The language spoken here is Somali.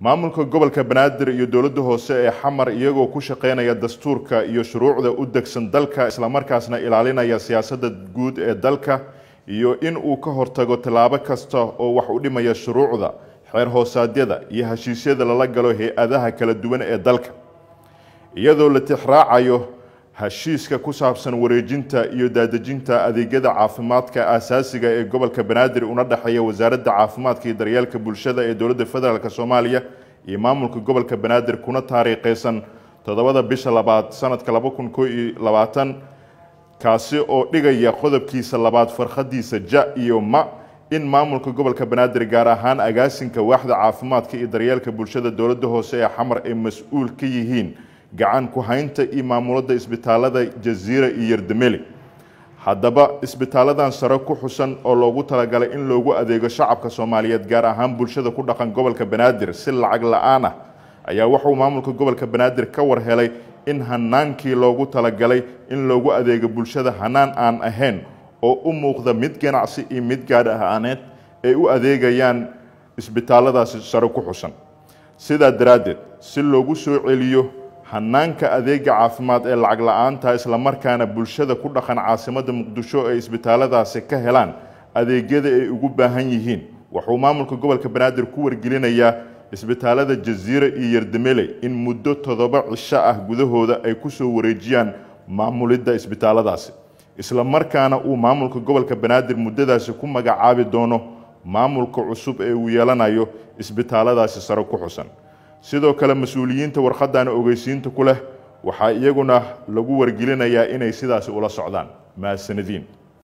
maamulka gobolka banaadir iyo dowladda hoose ee xamar iyagoo ku shaqeynaya dastuurka iyo shuruucda u degsan dalka islamarkaasna ilaalinaya siyaasadda guud ee dalka iyo in uu ka hortago tallaabo kasta oo wax u dhimaya shuruucda xeer hoosaadyada iyo heshiisyada lala galo hay-adaha kala duwan ee dalka iyadoo la tixraacayo heshiiska ku saabsan wareejinta iyo daadejinta adeegyada caafimaadka aasaasiga ee gobolka banaadir una dhexeeya wasaaradda caafimaadka iyo daryeelka bulshada ee dowladda federaalk soomaaliya iyo maamulka gobolka banaadir kuna taariikhaysan toddobada bisha labaad sanadka laba kun koo iyo labaatan kaasi oo dhigaya qodobkiisa labaad farkhadiisa ja iyo ma in maamulka gobolka banaadir gaar ahaan agaasinka waaxda caafimaadka iyo daryeelka bulshada dowladda hoose ee xamar ay mas-uul ka yihiin gacan ku haynta iyo maamulada isbitaalada jaziira iyo yardameli haddaba isbitaaladan sare ku xusan oo loogu talagalay in loogu adeego shacabka soomaaliyeed gaar ahaan bulshada ku dhaqan gobolka banaadir si lacag la-aan ah ayaa wuxuu maamulka gobolka banaadir ka war helay in hanaankii loogu talagalay in loogu adeego bulshada hanaan aan ahayn oo u muuqda mid ganacsi iyo mid gaadh ahaaneed ay u adeegayaan isbitaaladaasi sare ku xusan sidaa daraaddeed si loogu soo celiyo hanaanka adeega caafimaad ee lacag la-aanta islamarkaana bulshada ku dhaqan caasimadda muqdisho ay isbitaaladaasi ka helaan adeegyada ay ugu baahan yihiin wuxuu maamulka gobolka banaadir ku wargelinayaa isbitaalada jaziira iyo yardamele in muddo toddoba cisho ah gudahooda ay kusoo wareejiyaan maamulidda isbitaaladaasi islamarkaana uu maamulka gobolka banaadir muddadaasi ku magacaabi doono maamulka cusub ee uu yeelanayo isbitaaladaasi sare ku xusan sidoo kale mas-uuliyiinta warqadan ogeysiinta ku leh waxaa iyaguna lagu wargelinayaa inay sidaasi ula socdaan mahadsanadiin